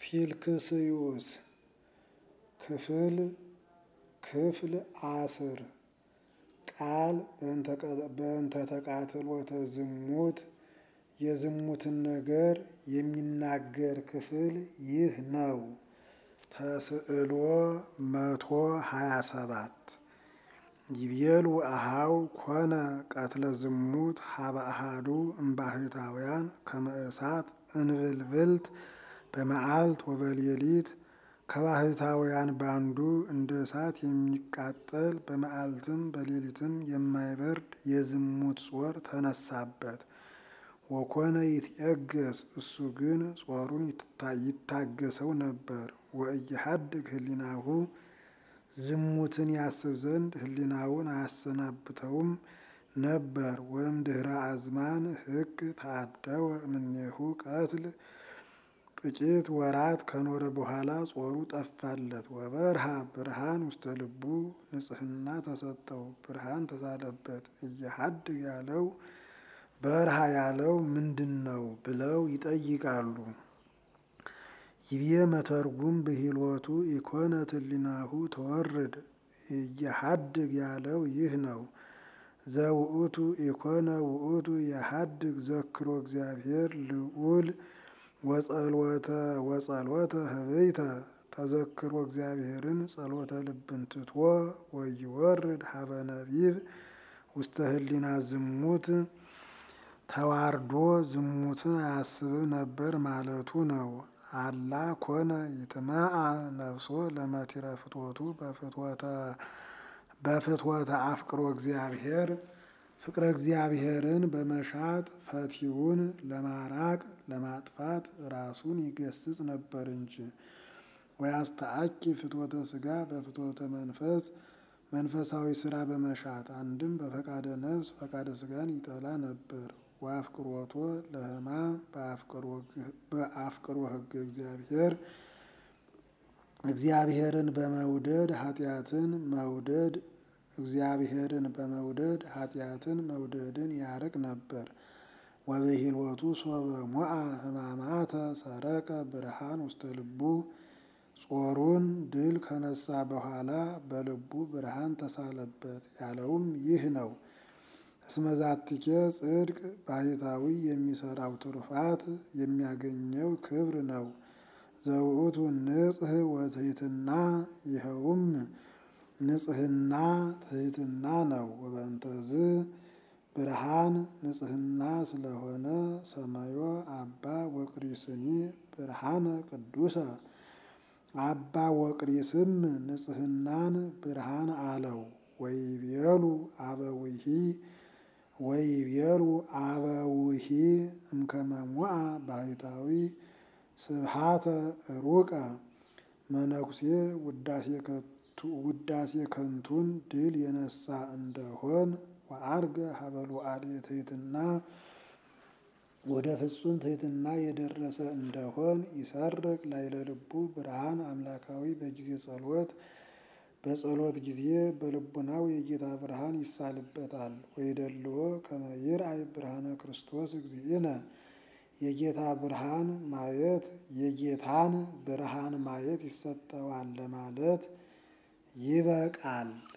ፊልክስዩስ ክፍል ክፍል አስር ቃል በእንተ ተቃትሎተ ዝሙት የዝሙትን ነገር የሚናገር ክፍል ይህ ነው። ተስዕሎ መቶ ሀያ ሰባት ይቤሉ አሃው ኮነ ቀትለ ዝሙት ሀበ አሃዱ እምባሕታውያን ከመ እሳት እንብልብልት በመዓልት ወበሌሊት ከባሕታውያን ባንዱ እንደ እሳት የሚቃጠል በመዓልትም በሌሊትም የማይበርድ የዝሙት ጾር ተነሳበት። ወኮነ ይትየገስ እሱ ግን ጾሩን ይታገሰው ነበር። ወእየሐድግ ህሊናሁ ዝሙትን ያስብ ዘንድ ህሊናውን አያሰናብተውም ነበር። ወይም ድህረ አዝማን ሕግ ተአደወ እምኔሁ ቀትል ጥቂት ወራት ከኖረ በኋላ ጾሩ ጠፋለት። ወበርሃ ብርሃን ውስተ ልቡ ንጽሕና ተሰጠው፣ ብርሃን ተሳለበት። እየሐድግ ያለው በርሃ ያለው ምንድን ነው ብለው ይጠይቃሉ። ይብዬ መተርጉም ብሂሎቱ ኢኮነት ህሊናሁ ተወርድ እየሐድግ ያለው ይህ ነው። ዘውእቱ ኢኮነ ውእቱ የሐድግ ዘክሮ እግዚአብሔር ልዑል ወጸልወተ ወጸልወተ ህበይተ ተዘክሮ እግዚአብሔርን ጸሎተ ልብን ትቶ ወይወርድ ሀበ ነቢብ ውስተ ህሊና ዝሙት ተዋርዶ ዝሙትን አያስብም ነበር ማለቱ ነው። አላ ኮነ ይትመአ ነፍሶ ለመቲረ ፍትወቱ በፍትወተ አፍቅሮ እግዚአብሔር ፍቅረ እግዚአብሔርን በመሻት ፈቲውን ለማራቅ ለማጥፋት ራሱን ይገስጽ ነበር እንጂ። ወያስተአኪ ፍትወተ ስጋ በፍትወተ መንፈስ መንፈሳዊ ስራ በመሻት አንድም በፈቃደ ነፍስ ፈቃደ ስጋን ይጠላ ነበር። ወአፍቅሮቶ ለሕማም በአፍቅሮ ህገ እግዚአብሔር እግዚአብሔርን በመውደድ ኃጢአትን መውደድ እግዚአብሔርን በመውደድ ኃጢአትን መውደድን ያርቅ ነበር። ወበሂልወቱ ሶበ ሞአ ሕማማተ ሰረቀ ብርሃን ውስተ ልቡ ጾሩን ድል ከነሳ በኋላ በልቡ ብርሃን ተሳለበት ያለውም ይህ ነው። እስመዛትኬ ጽድቅ ባሕታዊ የሚሰራው ትሩፋት የሚያገኘው ክብር ነው። ዘውእቱ ንጽህ ወትሕትና ይኸውም ንጽህና ትሕትና ነው። ወበእንተዝ ብርሃን ንጽህና ስለሆነ ሰማዮ አባ ወቅሪስኒ ብርሃነ ቅዱሰ አባ ወቅሪስም ንጽህናን ብርሃን አለው። ወይቤሉ አበዊሂ ወይቤሉ አበዊሂ እምከመ ሞአ ባሕታዊ ስብሃተ ሩቀ መነኩሴ ውዳሴ ከንቱን ድል የነሳ እንደሆን ወአርገ ሀበሉ አልየ ትሕትና ወደ ፍጹም ትሕትና የደረሰ እንደሆን ይሰርቅ ላዕለ ልቡ ብርሃን አምላካዊ በጊዜ ጸሎት በጸሎት ጊዜ በልቡናው የጌታ ብርሃን ይሳልበታል። ወይደልዎ ከመ ይርአይ ብርሃነ ክርስቶስ እግዚእነ የጌታ ብርሃን ማየት የጌታን ብርሃን ማየት ይሰጠዋል ለማለት ይበቃል።